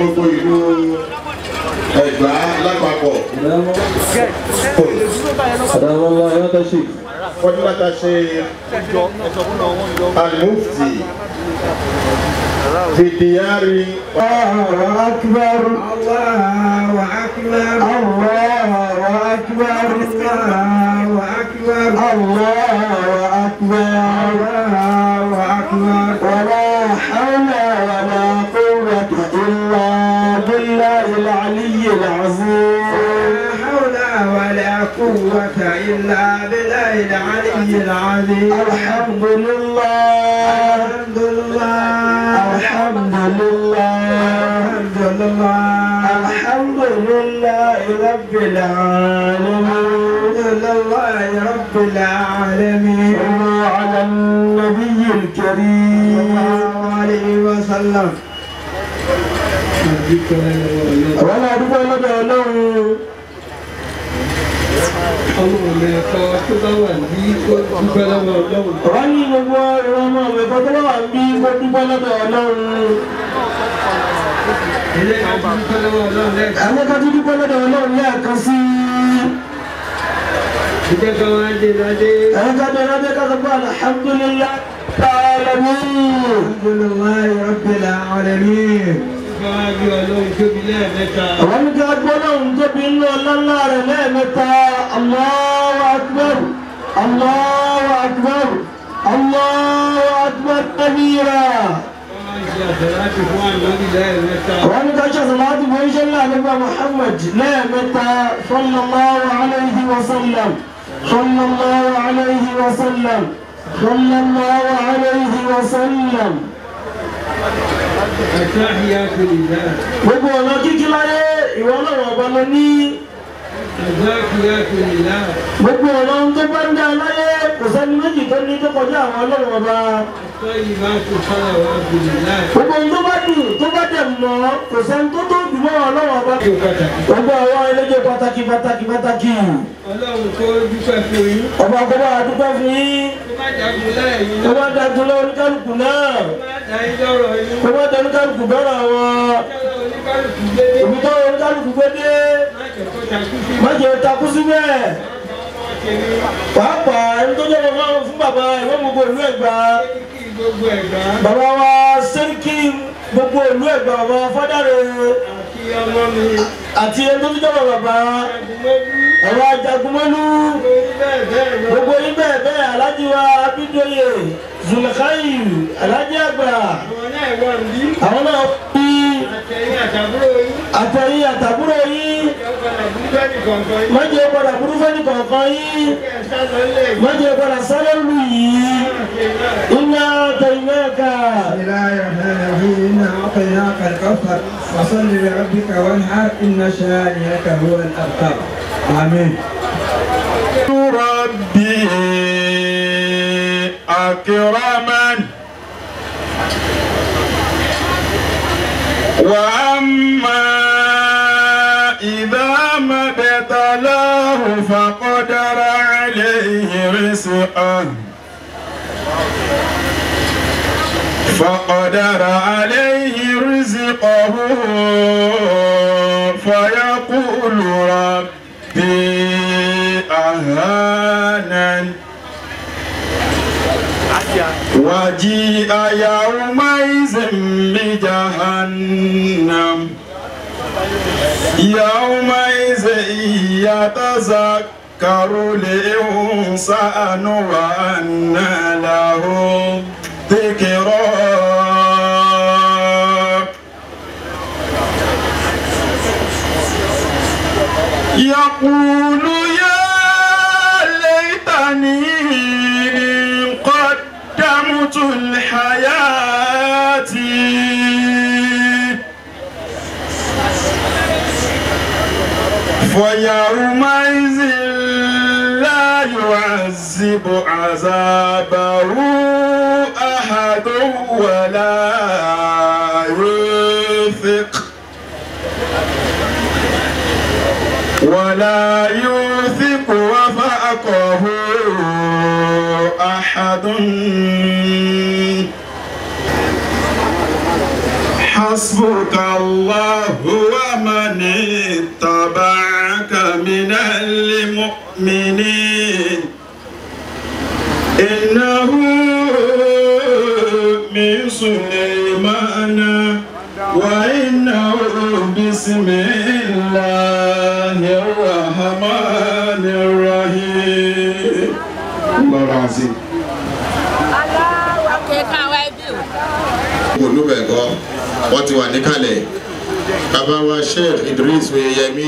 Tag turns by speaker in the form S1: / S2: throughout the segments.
S1: gbogbo ìlú ẹ̀gbá lápapọ̀.
S2: أدام الله حياة الشيخ
S1: wọ́n ní láta ṣe alimufti fìdíyàrí.
S3: الله أكبر الله أكبر الله أكبر الله أكبر الله أكبر الله أكبر ولا حول ولا قوة إلا بالله العلي العظيم لا حول ولا قوة إلا بالله العلي العظيم الحمد لله الحمد لله الحمد لله الحمد لله الحمد لله رب العالمين لله رب العالمين صلوا على النبي الكريم صلى الله عليه وسلم ولا أدوك لدى الله
S2: ọlọ́run lè kọ́ tó bá wà ní kó dúpẹ́ lọ́wọ́ ọlọ́run.
S3: wọ́n ní gbogbo ìrọmọ ìkọ́ tó wà bí kó dúpẹ́ lọ́dọ̀ ọlọ́run
S2: ilé àti dúpẹ́ lọ́wọ́ ọlọ́run lẹ́ẹ̀kan.
S3: àwọn kan tó dúpẹ́ lọ́dọ̀ ọlọ́run lẹ́ẹ̀kan sí
S2: ìjẹ́ kan wá dé ládé.
S3: ẹ̀rọ ká bẹ̀rẹ̀ bẹ́ẹ̀ ká sọ pé alhamdulillah alamin alhamdulillah rabbil alamin
S2: bá wá bí ọlọ́run tóbi lẹ́ẹ̀mẹ́ta.
S3: àwọn ní ká gbọ́ lọ́hùn tóbi ńlọ ọlọ́lá rẹ̀ lẹ́ẹ̀mẹ́ta Allahu akbar Allahu akbar Allahu akbar kabira.
S2: wọ́n máa ń ṣe àtẹ̀láti fún ànábì lẹ́ẹ̀mẹ́ta.
S3: wọ́n ní ká ṣe àṣàlátù fún iṣẹ́ ńlá nípa Muhammad lẹ́ẹ̀mẹ́ta sallallahu alayhi wa sallam sallallahu alayhi wa sallam sallallahu alayhi wa sallam.
S2: àtàhíyàtò lillah.
S3: gbogbo ọ̀nà kíkí láyé ìwọ náà ọba lọ ní
S2: àzákìyàtò lillah.
S3: gbogbo ọ̀nà ohun tó bá ń dá láyé kò sẹ́ni méjì tó ní tó kọjá àwọn ọlọ́run ọba
S2: àtọ́yìn máa tó sára wá bí lillah.
S3: gbogbo ohun tó bá dùn tó bá dẹ̀ mọ́ kò sẹ́ni tó tó dùn mọ́ ọlọ́run ọba.
S2: tó pàtàkì.
S3: gbogbo àwọn ẹlẹ́jẹ̀ pàtàkì pàtàkì pàtàkì
S2: ọlọ́run tó dúpẹ́ fún yín.
S3: ọba àkọ́bá àdúgbò fún yín.
S2: tó má jagun lẹ́yìn.
S3: kó má dájú lọ oníkálukú náà
S2: tó má dá yín lọ́rọ̀ yín.
S3: kó má dájú oníkálukú bẹ́rẹ̀ wọn
S2: kẹ́lẹ́ oníkálukú dédé.
S3: òbí tó oníkálukú gbé dé
S2: má jẹ́ kó takú sí.
S3: má jẹ́ takú síbẹ̀
S2: wọ́n ti ní
S3: pàápàá ẹni tó jẹ́ bàbá fún bàbá ìwọ́n gbogbo ìlú Ẹ̀gbá
S2: kí gbogbo ẹ̀gbá
S3: bàbá wa sẹ́ríkì gbogbo ìlú Ẹ̀gbá bàbá fádàrẹ
S2: àti ọmọ mi
S3: àti ẹni tó tún jẹ́ bàbá
S2: àgùnmọ́dú
S3: ẹ̀rọ ajagunmọ́lú
S2: lórí bẹ́ẹ̀ bẹ́ẹ̀ lọ.
S3: gbogbo yín bẹ́ẹ̀ bẹ́ẹ̀ alájí wa Abídóyè Zulakayi alájí àgbà
S2: àwọn náà wà ń bí.
S3: àwọn náà fi
S2: àtẹ̀yìn àtàbúrò yín.
S3: àtẹ̀yìn àtàbúrò yín.
S2: ìjọba nàìjíríà nìkọ̀ọ̀kan yín.
S3: má jẹ́ padà burú fẹ́ni kọ̀ọ̀kan yín
S2: kẹ́ ẹ̀ sá lọ ilé ìgbà.
S3: má jẹ́ padà sáré lù yìí iná tẹ̀yìnmẹ́ka.
S4: بسم الله الرحمن الرحيم إنا أعطيناك الكوثر فصل لربك وانحر إن شانئك هو الأبتر آمين
S1: ربي أكرمن وأما إذا ما ابتلاه فقدر عليه رزقه فقدر عليه رزقه فيقول ربي أهانن وجيء يومئذ بجهنم يومئذ يتذكر الإنسان وأنى له ذكرى يقول يا ليتني قدمت لحياتي فيومئذ لا يعذب عذابه أحد ولا يوثق ولا يوثق وثاقه أحد حسبك الله ومن اتبعك من المؤمنين إنه من سليمان وإنه بسم الله الرحمن الرحيم الله العظيم
S5: olùbẹ̀gọ́ wọ́n ti wà níkàlẹ̀ bàbá wa sheikh idris oyeyemi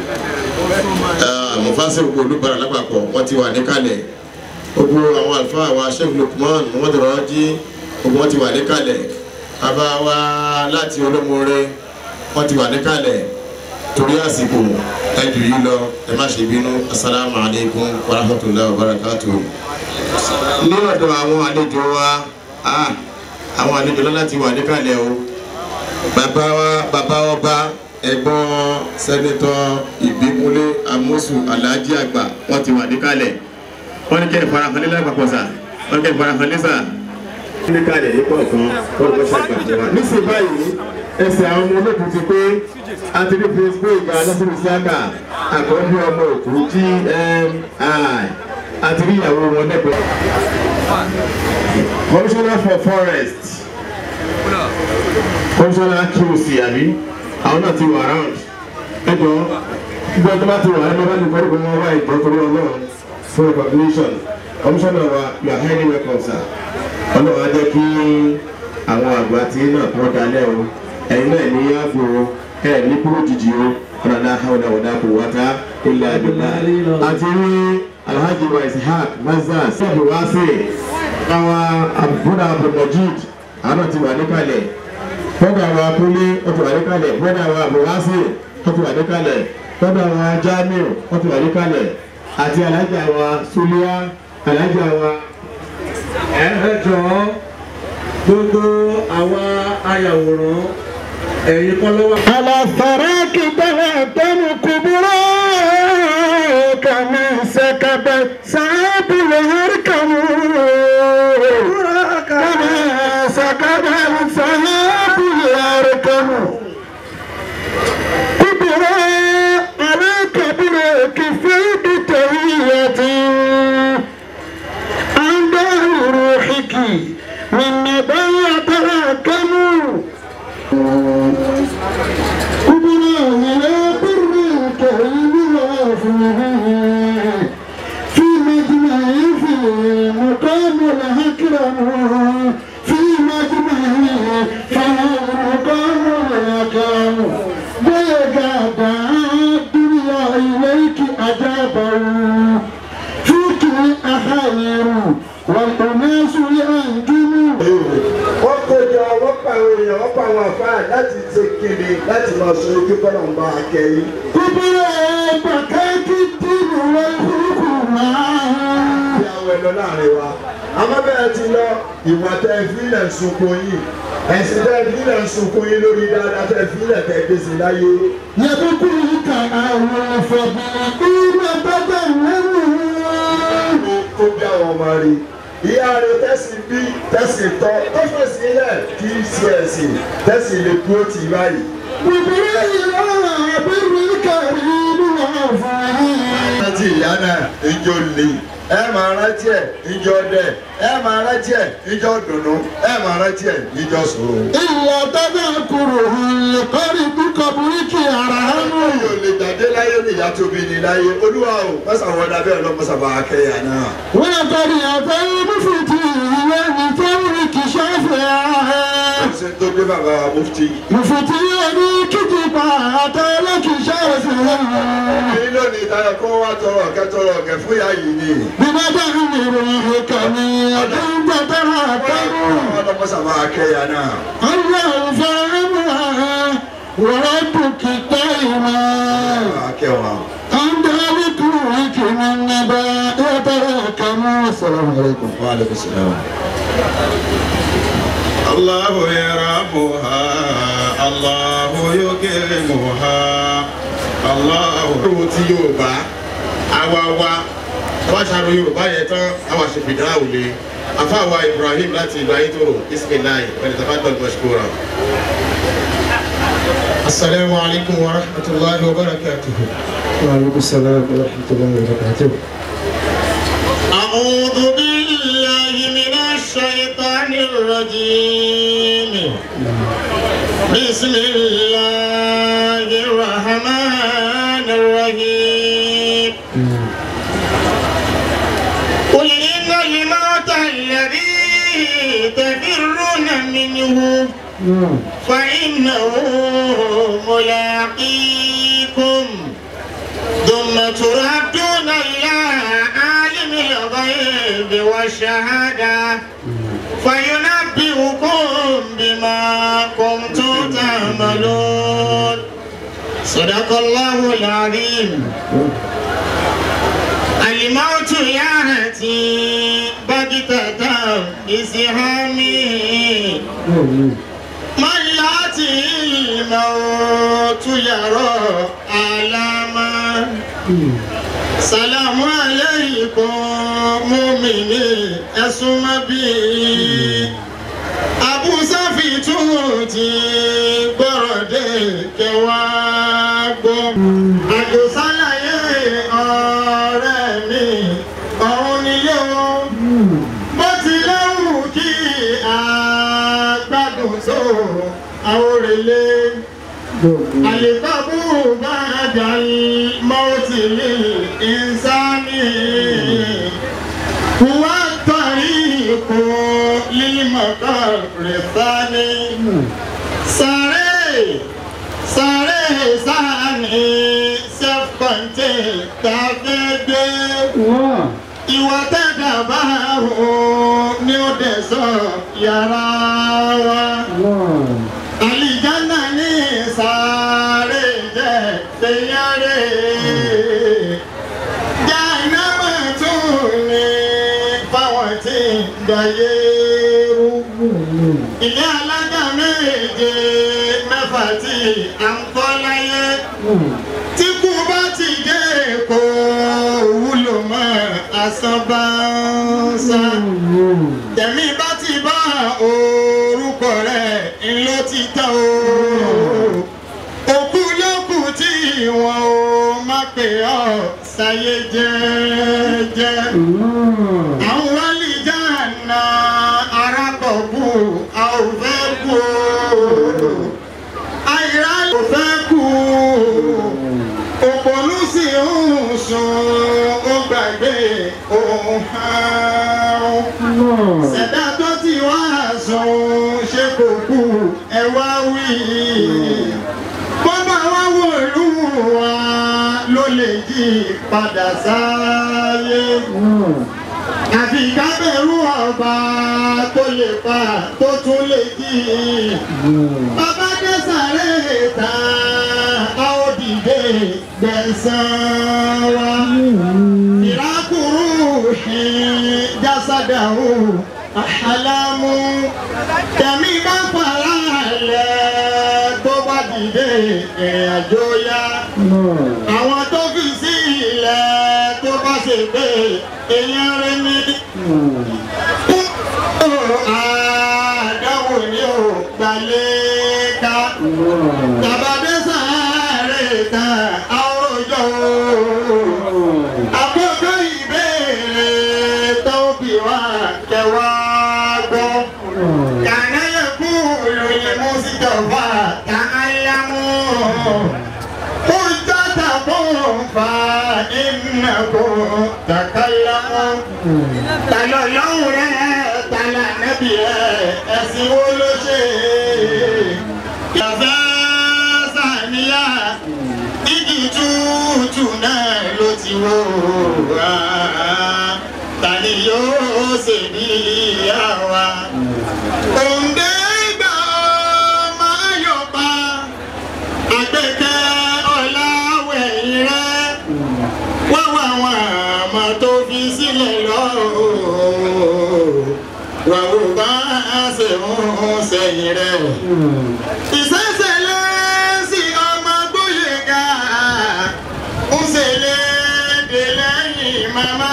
S5: mufasir olùbàrà lápapọ̀ wọ́n ti wà níkàlẹ̀ gbogbo àwọn àlùfáà wa sheikh lukman muhammadu raji gbogbo wọ́n ti wà níkàlẹ̀ bàbá wa láti olómore wọ́n ti wà níkàlẹ̀ torí àsìkò ẹjù yìí lọ ẹ má ṣe bínú asalaamu alaykum wa rahmatulahi wa barakatuh ní ọ̀dọ̀ àwọn àlejò wa ah, àwọn àlejò lọ́la ti wà níkàlẹ̀ o bàbá wa bàbá ọba ẹ̀gbọ́n sẹ́nitọ́ ìbíkúnlé amósù aláàjì àgbà wọ́n ti wà níkàlẹ̀ wọ́n ní kẹ́ ìfarahàn nílẹ̀ àpapọ̀ sà wọ́n ní kẹ́ ìfarahàn nísà. níkàlẹ̀ yìí pọ̀ kan wọ́n lọ́ ṣàgbàjọ wa. nísìnyí báyìí ẹsẹ̀ àwọn ọmọ olókùn ti pé àti ní facebook alásùnù síákà àkọ́bí ọmọ òkú gmi àti rí ìyàwó wọn lẹ́gbẹ̀ẹ́. commissioner for forest commissioner qc àbí àwọn náà ti wà round ẹjọ gbogbo ẹjọ bá ti wà ẹjọ bá ti kọ́ ìgbìmọ̀ wá ìjọ torí ọlọ́run for recognition commissioner wa you are highly welcome sir ọlọ́run á jẹ́ kí àwọn àgbà tí náà kọ́ dalẹ̀ o ẹ̀yin náà ní yàgò ẹ̀ ní kúrò jìjì o ọ̀nàdà hàwọn ọ̀dà kò wáta ilẹ̀ àdúrà àti rí alhaji wa ishaq mazaz sọ́ọ̀bù wá sí àwọn àbúrò abdulmajid àwọn ti wà níkàlẹ̀ bọ́dà wa kúnlé ó ti wà níkàlẹ̀ bọ́dà wa abdulwasi ó ti wà níkàlẹ̀ bọ́dà wa jamiu ó ti wà níkàlẹ̀ àti alhaja wa sulia alhaja wa
S2: ẹ ẹ jọ̀ọ́ gbogbo àwa ayàwòrán ẹ̀yin kọ́ ló wà.
S3: على الثراك تهتم كبرى كما سكبت سعاب الهركم كما سكبت سعاب الهركم كبرى على كبر كفيت تهية عند روحك من نبي تراكموا قبلا إلى بر الكريم وافيه في مجمع في مقام الأكرم في مجمع في مقام الأكرم ويقعد الدنيا إليك أجابه فيك أخير والأناس يأنجم
S6: wọ́n kójọ wọ́n pa àwọn èèyàn wọ́n pa àwọn àfáà láti ṣe kéde láti máa sọ ojú kọ́nà ń bá a kẹ́yìn.
S3: كبرى بكاك الدين والحكم
S6: Bí àwọn ẹ̀lọ́ láàrin wa. Àmọ́ bẹ́ẹ̀ ti lọ ìwà tẹ fílẹ̀ ń sunkún yìí. Ẹ̀sìn tẹ fílẹ̀ ń sunkún yìí lórí dáadáa tẹ fílẹ̀ tẹ gbèsè láyé.
S3: يذكرك أول فضل بدل
S6: Ó kó bí àwọn ọmọ rí. Ìyá rẹ̀ tẹ̀sí bí tẹ̀sí tọ́ tó fèsì ilẹ̀ kì í ṣe ẹ̀sìn tẹ̀sí lè dúró tì báyìí.
S3: وبرئ بر الكريم وعفوه
S6: rántí ìyá náà ìjọ lè ẹ máa rántí ẹ ìjọ dẹ ẹ máa rántí ẹ ìjọ dùnú ẹ máa rántí ẹ ìjọ sòrò.
S3: إلا تذكره القرب قبرك أرحم
S6: yóò lè jáde láyé ní ìyá tóbi ní láyé olúwa o mọ́sàwọ́n dábẹ́ ẹ̀ lọ́mọ́sàbà akẹ́yà náà.
S3: ولقد أتى المفتي لثورك شافعا
S6: ṣe tó gbé bàbá wa mufti.
S3: مفتي كتبا أتى لك شافعا
S6: èyí lónìí táyà kó wá tọrọ ọ̀kẹ́ tọrọ ọ̀kẹ́ fún ìyá yìí ni.
S3: بمدح روحك من كنت تراكم
S6: ọlọ́mọ́sàbà akẹ́yà náà.
S3: الله فاهمها وربك دائما
S6: akẹ́wà.
S3: عند ذكرك من نبأ يتراكم السلام عليكم
S6: wa aleykum salaam.
S1: الله يرحمها الله يكرمها الله
S5: Olúwo ti Yorùbá àwa wa wá ṣàrò Yorùbá yẹn tán àwa ṣe fìdá òle àfáàwá Ibrahim láti ìlú Ayétòrò Ismailai pẹ̀lú tàbá dọ̀gbọ̀ṣkúra. السلام عليكم ورحمة الله وبركاته
S3: وعليكم السلام ورحمة الله وبركاته
S5: أعوذ بالله من الشيطان الرجيم بسم الله الرحمن الرحيم قل إن الموت الذي تفرون منه فإنه ملاقيكم ثم تردون إلى عالم الغيب والشهادة فينبئكم بما كنتم تعملون صدق الله العظيم الموت يأتي بغتة بسهامه من يأتي الموت يرى آلاما سلام عليكم مؤمنين ẹ̀sùnmọ́ bí abúsáfì tún ti gbọ́rọ̀ dé kẹwàá gbọ́. àjòsálàyé ọ̀rẹ́ mi ọ̀hún nílé o bó ti léwu kí àgbàdùn tó àwòrélé. àlèkọ́bù bá dàrí mọ́tì lè ń هو الطريق للمقر الثاني ساري ساري ساني سفكنتي تافيدي ìwà tẹ́gà bá hù ní ó dẹ̀ sọ yàrá wa. àlìjáná ní sáré jẹ́ fẹ́yàrá. jáìnámà tún ní fáwọn tí ń dayé rú. ilé alága méje mẹ́fà tí à ń kọ́ láyé. tí kú bá ti dé kó wúlò mọ́ asánbánsá. tẹ̀mí bá ti bá orúkọ rẹ̀ ńlọ ti tán o. òkú lókù tí wọn ò má pè ọ́ sáyé jẹ́jẹ́. àwọn wálìjà na arákọ̀ọ́kù a ò fẹ́ kú o. àìrá ò fẹ́ kú o òpònú sì ń sùn ó gbàgbé òun àrùn. ṣẹ̀dá tó ti wá sùn ṣe kò kú ẹ wá wí. bọ́bá wá wò lù wá ló lè jí padà sáyé. àfi kábẹ̀rù ọba tó lè pa tó tún lè jí. bàbá dé sàré ta a ó dìde gbẹ̀sán wa. ìrákùrú ṣe jásádàrú àhálámú. tẹ̀mí bá fara lẹ̀ tó bá dìde ìrìn àjò yá. àwọn tó fi sí ilẹ̀ tó bá ṣe pé èèyàn rẹ̀ ní. àdáwò ni ò gbalẹ̀ ká. Tàbádé sáré ta àwòjọ. Àkókò ìbéèrè tó bí wá kẹwàá gbọ́. Kàná yẹ kú lóye Mùsítọ̀fà ká áyámú. Ó jọ́ta fún fa ìnàkó tàkàlámú. Tàlọ́ lọ́hùn rẹ̀ tàlà nẹ́bí rẹ̀ ẹ̀sìn wo ló ṣe? Yàfẹ́ sàníyà igi tútù náà ló ti wò wá. Ta ni yóò ṣe bí ìyá wa? Òǹdè gbà máa yọ̀ pa. Àgbẹ̀kẹ́ ọ̀làwẹ̀yìn rẹ̀. Wá wá àwọn àmọ́ tó fi sílẹ̀ lọ́rùn. Wà wò bá ṣe ń sẹ́yìn rẹ̀. Ìṣẹ̀ṣẹ̀lẹ̀ sí ọmọ Gbóyèga. Ń ṣẹlẹ̀ dè lẹ́yìn màmá.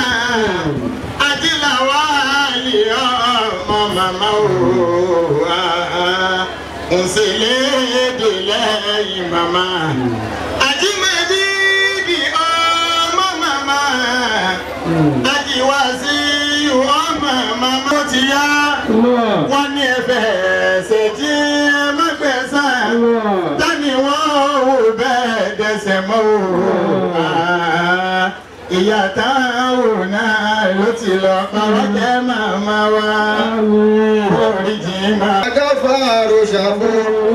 S5: Ajílàwá lè ọmọ màmá o. Ń ṣẹlẹ̀ dè lẹ́yìn. lẹ́yìn màmá. Àjímọ̀bí di ọmọ màmá. Àjíwá sí ọmọ màmá. Ó ti yá. Wọ́n ní ẹ̀fẹ̀ ẹ̀sẹ̀ tí ẹ má gbẹ̀sán. Tani wọ́n ò bẹ́ẹ̀ dẹsẹ̀ mọ́ o. Ah, Ìyá táwọn náà ló ti lọ pàrọ̀ jẹ́ màmá wa. Oríjì máa.
S7: Agáfàrò ṣàfù.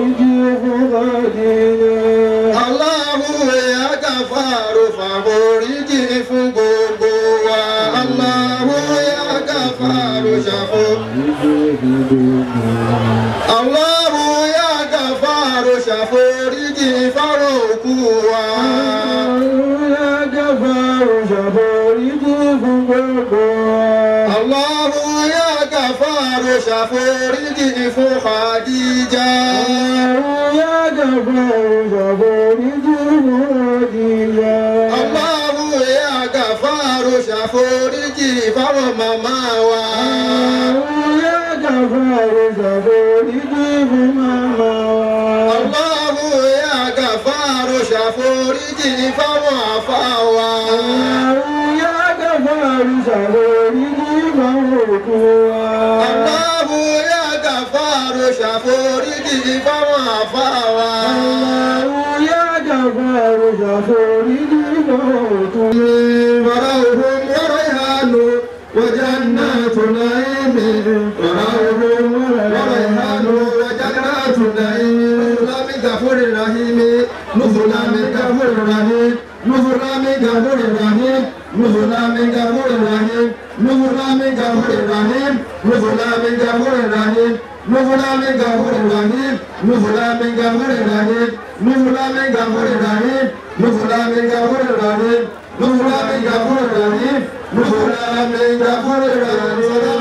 S7: Aláhu ya gáfàrò fàforíjì fún gbogbo wa. Aláhu ya gáfàrò ṣàfù. Aláhu ya gáfàrò ṣàforíjì fáró òkú wa. Allahu ya gàfàrò ṣàforíjì fún Khadija. Allahu ya gàfàrò ṣàforíjì fáwọn màmá wa. Allahu ya gàfàrò ṣàforíjì fáwọn àfa wa. Allahu ya gàfàrò ṣàforíjì fáwọn àfa wa. فرحهم وريحان وجنات نعيم فرحهم وريحان وجنات نعيم نزلا من غفور رحيم نزلا من غفور رحيم نزلا من غفور رحيم نزلا من غفور رحيم نزلا من غفور رحيم نزلا من غفور رحيم نزلا من غفور رحيم نزلا من غفور رحيم نزلا من غفور رحيم نزلا من غفور رحيم نزلا من غفور رحيم نزلا من غفور رحيم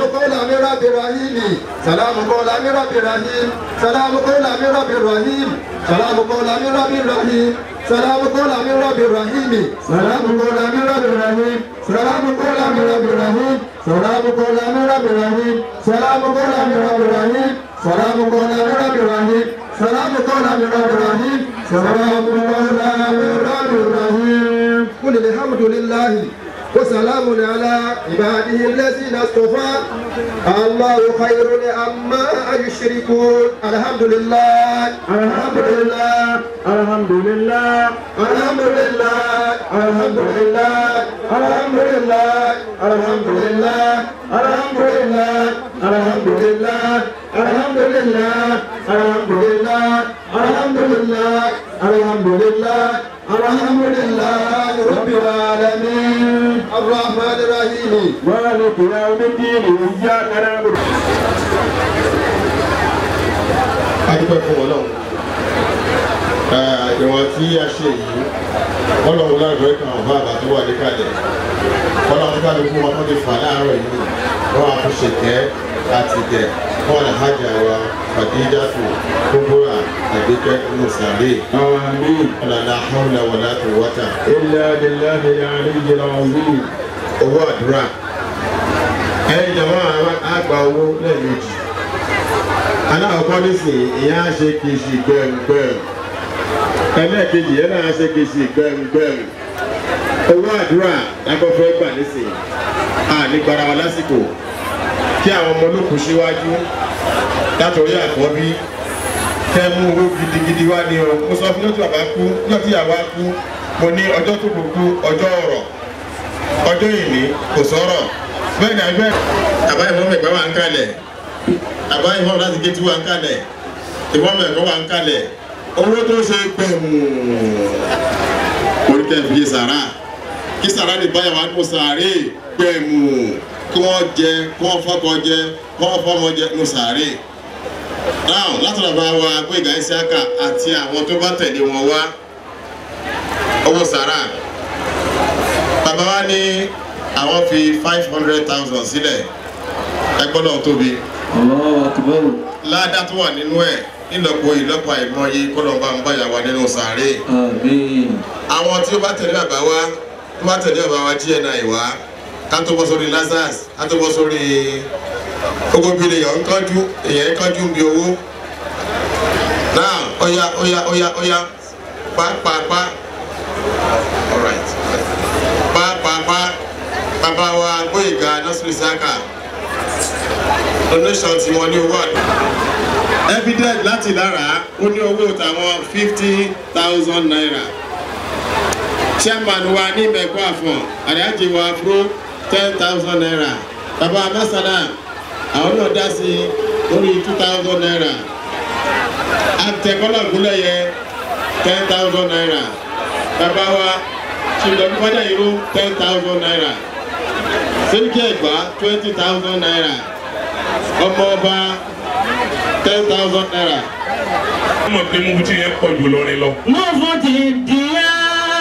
S7: سلام قولا من رب رحيم سلام قولا من رب رحيم سلام قولا من رب رحيم سلام قولا من رب رحيم سلام قولا من رب رحيم سلام قولا من رب رحيم سلام قولا من رب رحيم سلام قولا من رب رحيم سلام قولا من رب رحيم سلام قولا من رب رحيم سلام قولا من رب رحيم قل الحمد لله وسلام على عباده الذين اصطفى الله خير عما يشركون الحمد لله الحمد لله الحمد لله الحمد لله الحمد لله الحمد لله الحمد لله الحمد لله الحمد لله الحمد لله الحمد لله الحمد لله الحمد لله الحمد لله رب العالمين الرحمن الرحيم
S3: مالك يوم الدين إياك نعبد
S5: adúpẹ́ fún ọlọ́run ìwọ̀n tí a ṣe yìí ọlọ́run láàrúwẹ́ kan ọ̀bá àbá tó wà níkàlẹ̀ ọlọ́run ká ló fún wọn tó ti fà láàárọ̀ yìí wọ́n á fi ṣèkẹ́ àti gẹ̀ wọ́n lè hajj àwa fàdíjàtò kókóra àgbékẹ́ inú sàárè
S3: آمين
S5: ọ̀làlà hàwùlà wàlá tó wọ́tà
S3: إلا بالله العلي العظيم
S5: owó àdúrà ẹ̀yin jọ̀wọ́ àgbà owó lẹ́ẹ̀mejì aláwọ̀kọ́ nísìnyí ìyá á ṣe kì í ṣe gbẹ̀ngbẹ̀ng ẹlẹ́ẹ̀kejì yẹn náà á ṣe kì í ṣe gbẹ̀ngbẹ̀ng owó àdúrà lágbọ́fẹ́ gbà nísìnyí a ní gbara wa lásìkò kí àwọn ọmọ olókùn síwájú látọ̀rí àkọ́bí kẹ́ mú owó gidigidi wá ní o mo sọ fún yóò tí bàbá kú yóò tí ìyàwó á kú mo ní ọjọ́ tó kù kú ọjọ́ ọ̀rọ̀ ọjọ́ ìní kò sọ̀rọ̀ bẹ́ẹ̀ ni àgbẹ̀ àbá ìfọ́nmẹ̀ ẹ̀gbẹ́ wà ń kalẹ̀ àbá ìfọ́nmẹ̀ láti gé tí wà ń kalẹ̀ ìfọ́nmẹ̀ ẹ̀kọ́ wà ń kalẹ̀ owó tó ṣe gbẹ̀mù oríkẹ́ fi sàrà kí sàrà lè báyà wà nù sàárè gbẹ̀mù kí wọ́n jẹ kí wọ́n fọ́kọ jẹ kí wọ́n fọ́mọ jẹ nù sàárè now látọ̀dọ̀ bá wa Gbóyèga Isiaka àti àwọn tó bá tẹ̀lé wọn wá owó sàrà bàbá wa ní àwọn fi five hundred thousand sílẹ̀ ẹgbọ́n náà tóbi
S2: Allahu akbar.
S5: ládàá tó wà nínú ẹ̀ nílọ́pọ̀ ìlọ́pọ̀ àìmọye kọ́nà bá ń báyà wa nínú sàárè
S2: Àmín.
S5: àwọn tí ó bá tẹ̀lé bàbá wa tó bá tẹ̀lé bàbá wa GNI wá ká tó bọ́ sórí Lazarus ká tó bọ́ sórí gbogbo bí èèyàn ń kánjú èèyàn ń kánjú ń bi owó náà ọ̀ya ọ̀ya ọ̀ya ọ̀ya pàápàá alright pàápàá bàbá wa Gbóyèga Nasiru Isaka donation tí wọ́n ní owó àdúrà evident láti lára ó ní owó tàwọn fifty thousand naira chairman wa ní mẹ́kọ́ àfọ̀n àdájì wa fún ten thousand naira bàbá masana àwọn náà dá sí lórí two thousand naira àtẹ̀kọ́lọ̀ gúnlẹ̀ yẹ ten thousand naira bàbá wa ṣùgbọ́n fọ́jà ìró ten thousand naira sẹ́ríkì ẹ̀gbá twenty thousand naira ọmọ ọba ten thousand naira.
S8: wọ́n mọ̀ pé mo ti yẹn pọ̀ jù lọ́rin lọ.
S3: mo fún ti díẹ̀.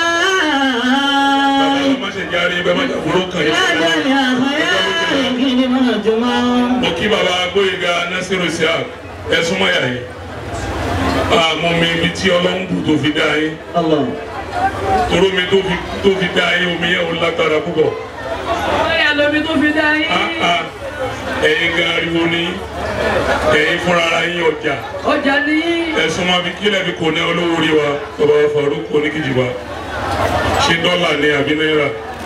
S8: bàbá wa má ṣe járe bẹ́ẹ̀ má jàkúrò kàn yín.
S3: Lágbàrí àfọyá ìkíni mọ́nà tó máa ń.
S8: mo kí bàbá Gbóyèga Nasiru Isiaq ẹ súnmọ́ yà yín. àmọ́ mi ibi tí ọlọ́run bù tó fi dá yín.
S3: Allah.
S8: toró mi tó fi tó fi dá yín omi yẹn ò lágbára púpọ̀.
S2: Bóyá lómi tó fi dá yín.
S8: Ah, ah. ẹ̀yin gan ariwo ni ẹ̀yin fúnra ara yín ọjà
S2: Ọjà ní
S8: ẹ̀sùn máa fi kílẹ̀ fi kò ní olówó rí wa bàbá Faruk oníkìjì wa ṣé dọ́là ni àbí náírà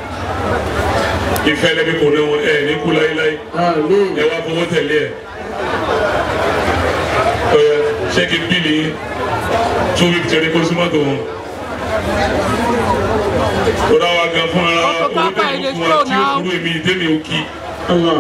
S8: ìfẹ́ lẹ́bi kò ní wọn ẹ̀ ní kú láíláí
S3: Àmín.
S8: ẹ wá fowó tẹ̀lé ẹ̀ ọ̀yà ṣé kí n bí ní two weeks tẹ̀lé kó sí mọ́tò wọn. ó dá wa gan fún ara wa owó tẹ̀lé fún wa tí ó kúrò èmi ìdẹ́mi ò kí
S3: Allah.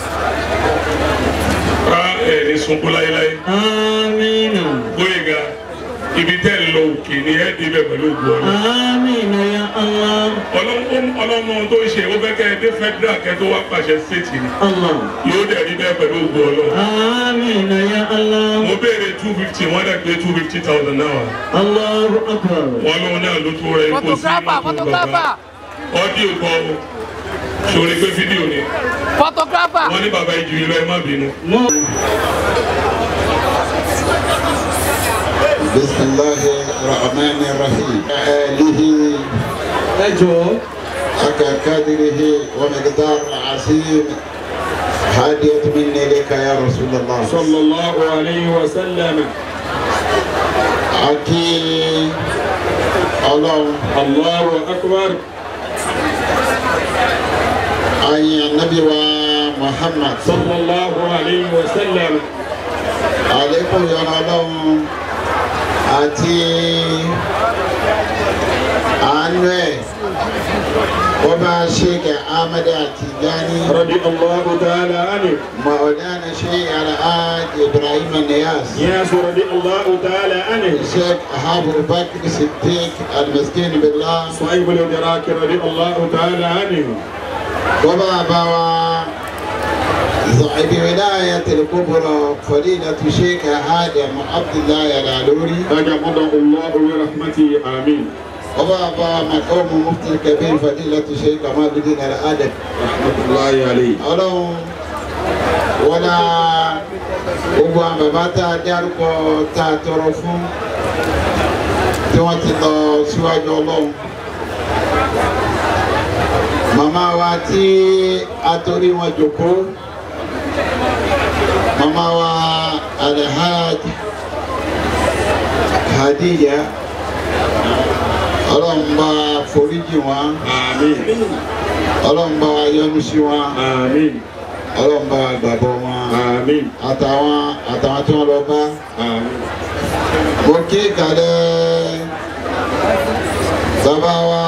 S8: ká ẹ̀ ní sunkún láíláí.
S3: Àmín.
S8: Gbóyèga ibi tẹ́ ń lọ òkè ni ẹ́ débẹ̀ pẹ̀lú ògùn ọ̀nà.
S3: Àmín ya Allah.
S8: ọlọ́mọ tó ń ṣe ó fẹ́ kẹ́ ẹ dé federal kẹ́ tó wá pàṣẹ state ni
S3: Allah.
S8: yóò dẹ̀ rí bẹ́ẹ̀ pẹ̀lú ògùn ọ̀nà.
S3: Àmín ya Allah.
S8: mo béèrè two fifty wọ́n dẹ̀ pé two fifty thousand náà
S3: Allahu akbar.
S8: wọ́n lóun náà ló tó rẹ̀ kó sí mọ́tò bàbá ọ́díò kọ́ o sórí pé fídíò ni
S2: photographer.
S8: wọ́n ní bàbá ìjù yìí lọ ẹ má bínú.
S3: Mo.
S9: بسم الله الرحمن الرحيم آله
S3: Ẹ jọ̀ọ́.
S9: حق قدره ومقدار عظيم هدية مني لك يا رسول الله
S3: Sallallahu alayhi wa sallam.
S9: أكي الله
S3: Allahu akbar.
S9: أي النبي ومحمد
S3: Sallallahu alayhi wa sallam.
S9: عليكم يا الله أتي أنوي وما شيخ أحمد التجاني
S3: رضي الله تعالى عنه.
S9: مولانا شيخ الحاج إبراهيم النياس
S3: ياس رضي الله تعالى عنه.
S9: الشيخ أبو بكر الصديق المسكين بالله
S3: صهيب الإدراك رضي الله تعالى عنه.
S9: وبابا صاحب ولاية الكبرى فضيلة الشيخ آدم عبد الله العلوري
S3: تجمده الله برحمته آمين.
S9: وبابا مقام مفتي الكبير فضيلة الشيخ كمال الدين الأدب
S3: رحمة الله عليه.
S9: ọlọ́run wọlá gbogbo àwọn bàbá tá a dárúkọ tá a tọrọ fún tí wọ́n ti lọ síwájú ọlọ́run màmá wa tí a torí wọn jòkó màmá wa alhaj hadiya ọlọ́run bá foríjì wọn
S3: آمين.
S9: ọlọ́run bá yọ́nú sí wọn
S3: آمين.
S9: ọlọ́run bá gbàgbọ́ wọn
S3: آمين.
S9: àtàwọn àtàwọn tí wọ́n lọ bá
S3: آمين.
S9: mo kí kàlẹ́ bàbá wa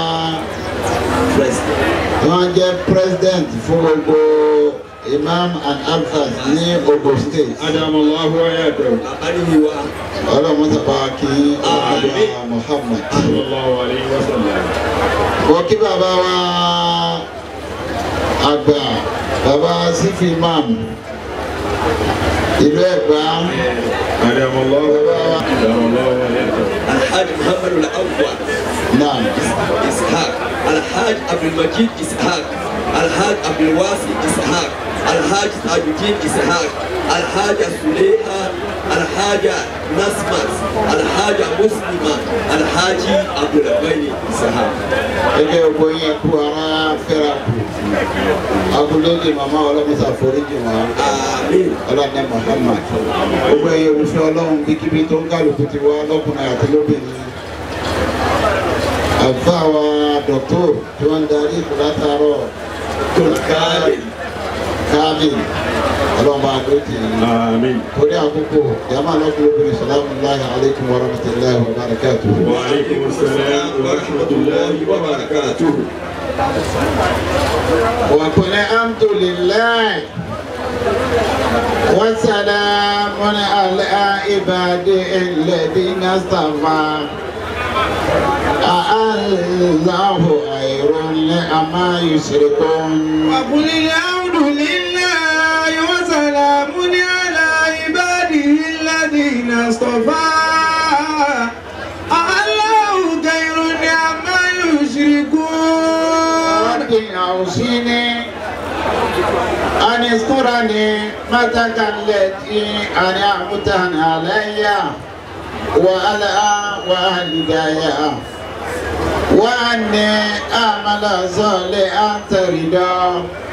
S9: tí wọ́n jẹ́ president fún gbogbo imam and alfas ní Ogun state
S3: أدام الله حياته.
S9: ọlọ́run sábà kí ọlọ́run Muhammad
S3: صلى الله عليه وسلم.
S9: mo kí bàbá wa àgbà bàbá sífì imam ìlú Ẹ̀gbá
S3: أدام الله أدام الله حياته.
S10: الحاج محمد الأول
S9: náà.
S10: إسحاق الحاج عبد المجيد إسحاق الحاج عبد الواسع إسحاق الحاج تاج الدين إسحاق الحاجة سليحة الحاجة نسمت الحاجة مسلمة الحاج عبد الغني إسحاق
S9: ẹgbẹ́ ògbó yẹn kú ara fẹ́ra kù agolóde màmá ọlọ́mọsá foríjì wọn ọlọ́dẹ Muhammad gbogbo ẹ̀yẹ òfin ọlọ́run kíkíbi tó ń kálukú ti wá lọ́kùnrin àti lóbìnrin àfa wa dọ̀tò tí wọ́n ń darí ìkúlátàárọ̀ tó káàbì káàbì ọlọ́mọ àdó tì í
S1: Àmín.
S9: torí àkókò yàrá lọ́kùnrin obìnrin sàlámù láyé aleykum wa rahmatulahi wa barakatuhu.
S1: Wa alaikum assalam wa rahmatullahi wa barakatuh.
S9: وقل الحمد لله وسلام على عباده الذين اصطفى الله خير عما يشركون
S3: وقل الحمد لله وسلام على عباده الذين اصطفى الله خير عما يشركون
S9: رب أوصيني أن اذكرني متك التي أنعمت علي وعلى والدي وأني أعمل صالحا ترضى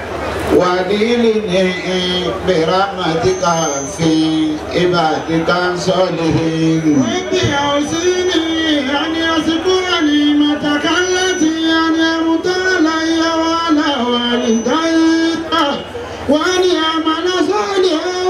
S9: وديني برحمتك في عبادك الصالحين.
S3: رب أوصيني أن يذكر نعمتك التي أنعمت علي وعلى والدي وأن يعمل صالحا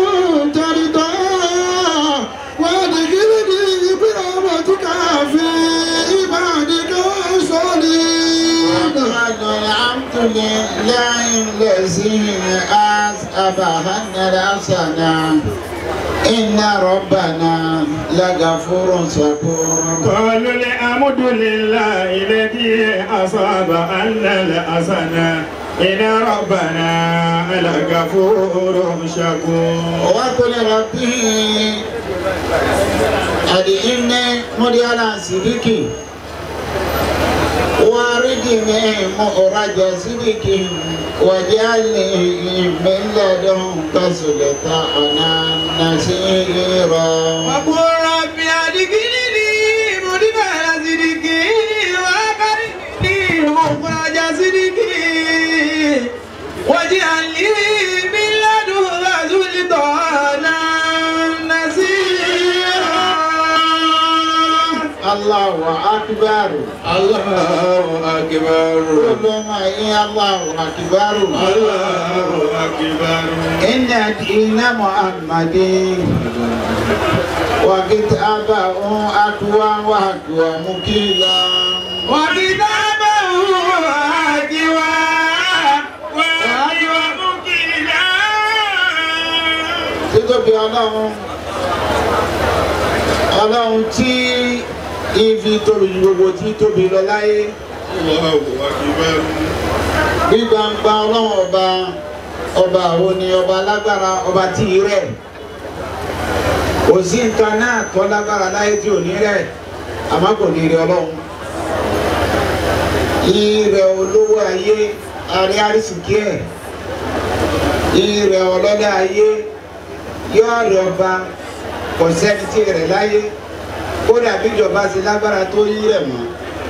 S3: ترضاه وادخلني برحمتك في عبادك الصالحين.
S9: الحمد لله الذي أذهب عنا الحسنة إن ربنا لغفور شكور
S1: قالوا الحمد لله الذي أصاب أن الحسنة إن ربنا لغفور شكور
S9: وقل ربي أدعني مريانا سيدكي واردني مخرج صدق واجعلني من لدنك سلطانا نصيرا
S3: وقل رب أدخلني مدخل صدق وأخرجني مخرج صدق واجعل لي من لدنك سلطانا نصيرا
S9: الله أكبر
S1: الله أكبر
S9: كل ما هي الله أكبر
S1: الله أكبر
S9: إن دين محمد وكتابه أقوى وأقوى مكيلا
S3: وكتابه هاجوا وهاجوا مكيلا
S9: títóbi ọlọ́run ọlọ́run tí ifi tóbi ju gbogbo tí tóbi lọ láyé
S1: الله أكبر
S9: bí gbangba ọlọ́run ọba ọba àwọn ni ọba alágbára ọba tí ì rẹ̀ kò sí nǹkan náà tó lágbára láyé tí ò ní rẹ̀ àmọ́ kò ní rí ọlọ́run ìrẹ̀ olówó ayé àrí àrísìkí ẹ̀ ìrẹ̀ ọlọ́dẹ ayé yóò rẹ̀ ọba kò sẹ́ni tí rẹ̀ láyé kódà bíjọba ṣe lágbára tó yí rẹ̀ mọ́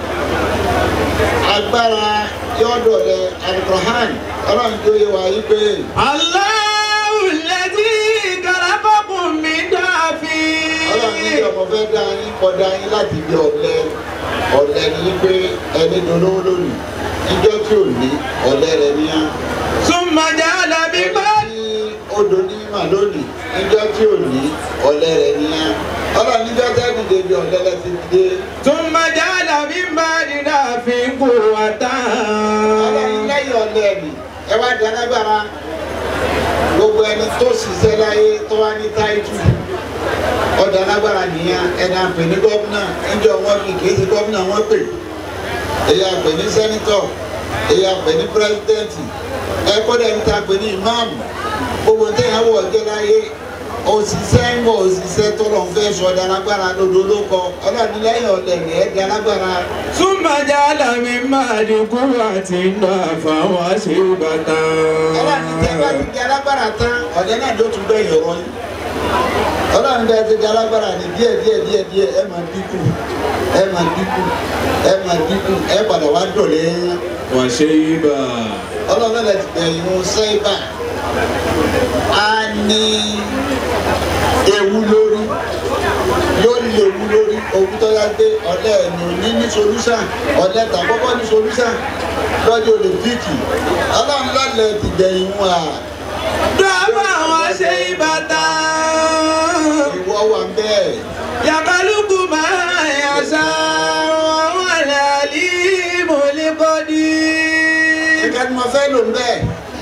S9: agbára yọ̀dọ̀ rẹ̀ alukoran ọlọ́run tó yẹ wá yí pé
S3: الله الذي خلقكم من ضعف
S9: ọlọ́run ní ọmọ fẹ́ dá yín kọjá yín láti bí ọ̀lẹ ọ̀lẹ ní yí pé ẹni dolówó lónìí ìjọ tí ò ní ọ̀lẹ rẹ̀ níyà
S3: ثم جعل من بعد
S9: ní odò ní mà lónìí ìjọ tí ò ní ọ̀lẹ rẹ̀ níyà ọlọ́run níjọ́ tẹ́lẹ̀ débi ọ̀lẹ lẹ́sìn dé
S3: ثم جعل من بعد ضعف قوة
S9: ọlọ́run lẹ́yìn ọ̀lẹ ni ẹ wá di alágbára gbogbo ẹni tó ṣiṣẹ́ láyé tó wá ní táìtù ọ̀dà alágbára nìyẹn ẹni àpè ní gómìnà ẹjọ́ wọn fi kì í ṣe gómìnà wọn pè èyí àpè ní sẹ́nitọ̀ èyí àpè ní pírẹ́sidẹ́ǹtì ẹ kọ́dà ní ta pè ní ìmáàmù gbogbo téèyàn wọ̀ ọjọ́ láyé òṣìṣẹ́ ń wọ òṣìṣẹ́ tó lọ́n fẹ́ sọ ọ̀dà alágbára lódò ló kọ ọlọ́run lẹ́yìn ọ̀lẹ̀ ní ẹ̀dá alágbára
S3: ثم جعل من بعد قوة ضعفا وشيبة
S9: ọlọ́run tẹ́ bá ti di alágbára tán ọ̀lẹ́ náà ló tún bẹ́ẹ̀ yọ̀rọ̀ yín ọlọ́run bẹ́ẹ̀ ti di alágbára ní díẹ̀ díẹ̀ díẹ̀ díẹ̀ ẹ máa dínkù ẹ máa dínkù ẹ máa dínkù ẹ padà wá dọ̀lẹ́ yẹn
S1: وشيبا
S9: ọlọ́run bẹ́ẹ̀ ti bẹ̀yìn wọn sẹ́yìnbà á ní ewu lórí yóò ní ewu lórí òkú tó yá pé ọ̀lẹ́ ẹ̀nì òní ní solúsàn ọ̀lẹ́ tàkọ́kọ́ ní solúsàn lọ́jọ́ olùdíkì ọlọ́run lọ́lẹ̀ ti bẹ̀yìn wọn à
S11: dọ́bà wọn ṣe ìbátan
S9: ìwọ wà bẹ́ẹ̀.
S11: yàkálùkù máa yàṣà wọn làlí mọ̀lẹ́kọ́dí.
S9: ẹ̀ka ni mo fẹ́ lò ń bẹ́ẹ̀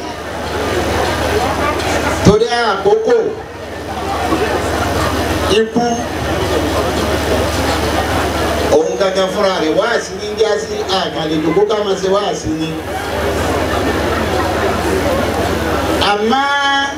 S9: torí àkókò ikú òun gangan fúnra rẹ̀ wáàsí ní jásí àkàlejò kó ká máa ṣe wáàsí ní. àmọ́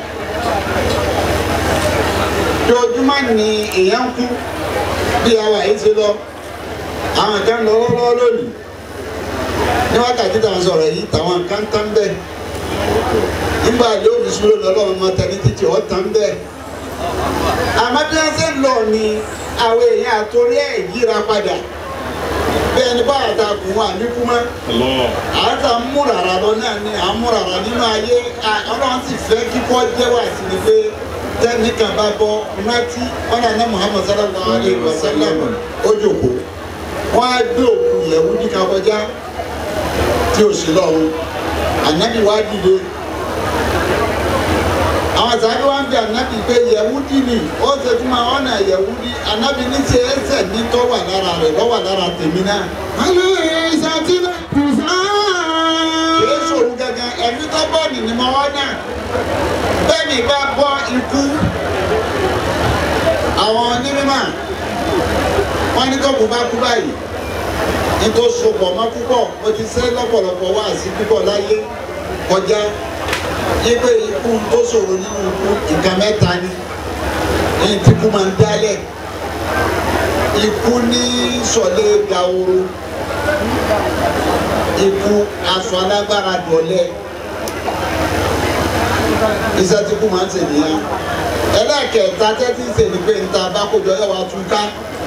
S9: dojúmọ́ ni èèyàn kú bí àwa yìí ti lọ àwọn kan lọ lọ́wọ́ lónìí ní wákàtí táwọn sọ̀rọ̀ yìí táwọn kan tán bẹ́ẹ̀ nígbà yóò fi sùúrù lọ́lọ́run máa tẹ̀lé títí ọ̀ tán bẹ́ẹ̀ àmọ́ bí wọ́n ṣe ń lọ ni àwọn èèyàn àtòrí ẹ̀ yíra padà bẹ́ẹ̀ ni báyà ta kù wọn àníkú mọ́ àtà ń múrara lọ náà ni à ń múrara nínú ayé à- ọlọ́run sì fẹ́ kíkọ́ jẹ́wọ́ àti ni pé tẹ́nìkan bá bọ́ rántí wọn náà ní muhammed sallallahu alayhi wa sallam ó jòkó wọn á gbé òkú yẹ̀wù ní kakọjá tí o sì lọ́hùn ànábì wá dìde àwọn àtàbí wá ń bí ànábì pé yẹ̀wùdí ni ó ṣe tún máa ọ̀nà yẹ̀wùdí ànábì ní ṣe ẹsẹ̀ ní tó wà lára rẹ̀ lọ́wọ́ lára tèmi náà. alẹ́ ìṣàtìlẹ̀ kùsàn. kìí ṣòro gangan ẹ̀mí tó bọ̀ ní ni mo wá náà bẹ́ẹ̀ ni bá bọ́ ikú àwọn onímọ̀ wọ́n ní kó kó bá kú báyìí nítorí sopọ̀ mọ́ púpọ̀ mo ti sẹ́ lọ́pọ̀lọpọ̀ wá sí púpọ̀ láyé kọjá yípe ikú tó ṣòro nínú ikú nǹkan mẹ́ta ni ní tí kú máa ń dálẹ̀ ikú ní sọ̀lẹ̀ dahoro ikú aṣọ alágbára dọ̀lẹ́ iṣẹ́ tí kú máa ń ṣe nìyẹn ẹlẹ́ẹ̀kẹta tẹ́tí ń ṣe ni pé níta bá kó jọ yẹ wá tún ká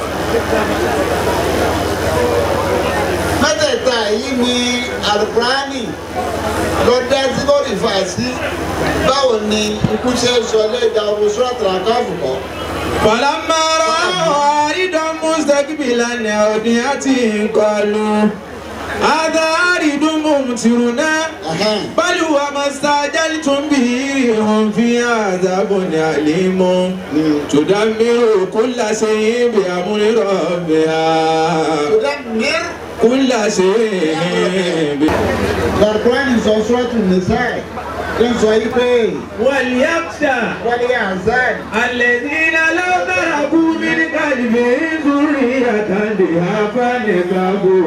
S9: mẹ́tẹ̀ẹ̀ta yìí ni alukurani ló dá sí lórí fàásì báwo ni ikú ṣe ń sọ lẹ́jà ọ̀rọ̀ sọ́ọ̀tì àkáàfù kọ́.
S11: فلما رأوا عارضا مستقبلا أوديتهم قالوا هذا عارض ممطرنا بل هو ما استعجلتم به ريح فيها عذاب أليم تدمر كل شيء بأمر ربها
S9: تدمر
S11: كل شيء
S9: alukurani sọ sọ́ọ̀tì nìsáì ń sọ yìí pé
S11: وليخشى
S9: wọ́n yẹ azan
S11: الذين لو تركوا من قلبهم ذرية ضعافا خافوا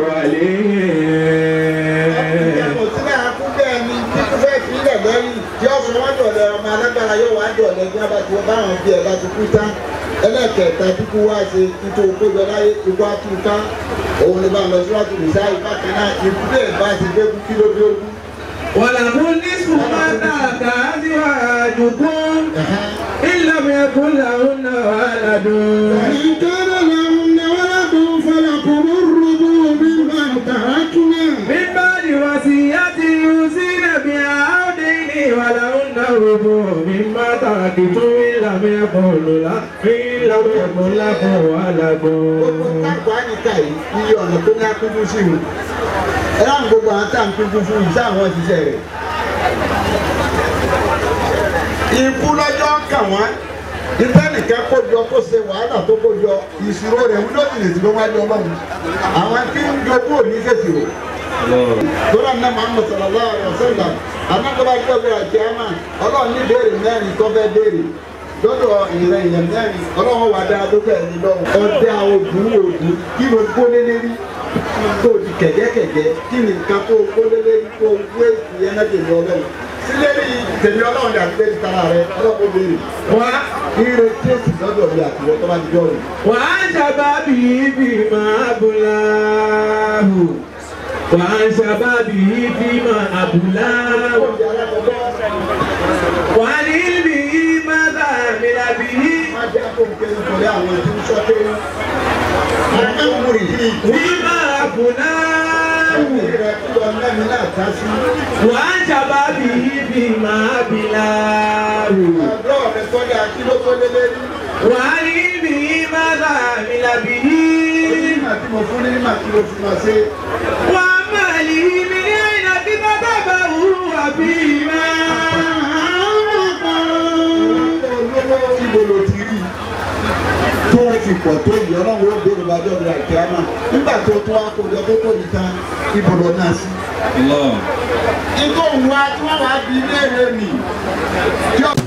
S11: عليهم
S9: kò sí náà kú bẹ́ẹ̀ ni títí fẹ́ fi ilẹ̀ lẹ́yìn tí ó sọ wọ́n dọ̀lẹ́ ọmọ alágbára yóò wá dọ̀lẹ́ bí wọ́n bá ti wọ́n báwọn bí ẹ̀ bá ti kú tán ẹlẹ́kẹ̀ẹ́ta kíkú wá ṣe títí okó jọ láyé ikú àtúntà òun ni bá lọ síwájú nìsáì bákan náà ikú bẹ́ẹ̀ bá ti gbé kú kí ló dé ogún.
S11: ولكم نصف ما ترك أزواجكم إن لم يكن لهن ولد
S9: فإن كان لهن ولد فلكم الربع مما تركنا
S11: من بعد وصية يوصين بها أو دين ولهن الربع مما تركتم إن لم يكن لكم إن لم يكن لكم ولد
S9: gbogbo àyíká yìí iye ọ̀nà tó ní akúndú sí i ẹ láwọn gbogbo àwọn tá à ń kúndú fún yìí sáwọn ṣiṣẹ́ rẹ̀. ikú lọ́jọ́ kàn wọ́n nígbà nìkan kó jọ kó ṣe wàhálà tó kó jọ ìṣirò rẹ̀ wúlò ìlè tí wọ́n wá jọ ọlọ́run àwọn tí ń jogún òní ṣèṣirò. tóra ní Muhammad sallallahu alaihi wasallam anágbára gbẹgbẹrẹ àti àmà ọlọ́run ní béèrè mẹ́rin tó fẹ́ béèrè lọ́dọ̀ ìrìn èèyàn mẹ́rin ọlọ́run wà dáa tó bẹ̀rẹ̀ ní lọ́wọ́ ọdẹ àwọn ògùn ògùn kí ló gbólé lérí tó di kẹ̀kẹ́kẹ̀kẹ́ kí ni nǹkan tó gbólé lérí tó wé ìyẹn náà tèmi ọlọ́run sílẹ̀rí tèmi ọlọ́run ní àti lẹ́yìn tara rẹ ọlọ́run béèrè wá ire kéèsì lọ́dọ̀ mi àti wọ́n tó bá ti jọ́ rẹ̀.
S11: وعن شبابه فيما أبلاه وعن شبابه فيما أبلاه وعن علمه ماذا عمل به
S6: kó nké nítorí àwọn ètò ìṣọ́ké ọ̀gá múri yìí.
S11: Bímọ àbùnà
S6: ẹ̀mí rẹ̀ kí lọ mẹ́mi náà ká sí.
S11: wà á jábá bí bímọ àbílà rò.
S6: ọ̀dọ́ rẹ̀ sọ́jà kí ló tó lé lérí.
S11: Wà á rí bí mọ́tà mi làbí.
S6: onímọ̀ tí mo fún ní nímọ̀ tí mo fi máa ṣe.
S11: Wà á máa lè mi ní àyìnà tí bàbá bá wù wà bí má.
S6: olówó ibo ló ti rí tó o fi pọ̀ tó yìí ọlọ́run ó béèrè bá jọ́ ìrìn àìkẹ́ àmà nígbà tó tó akójọ tó tó yìí tán ibo lọ náà sí. ikú òun wa tí wọ́n wá bí léèrè nì.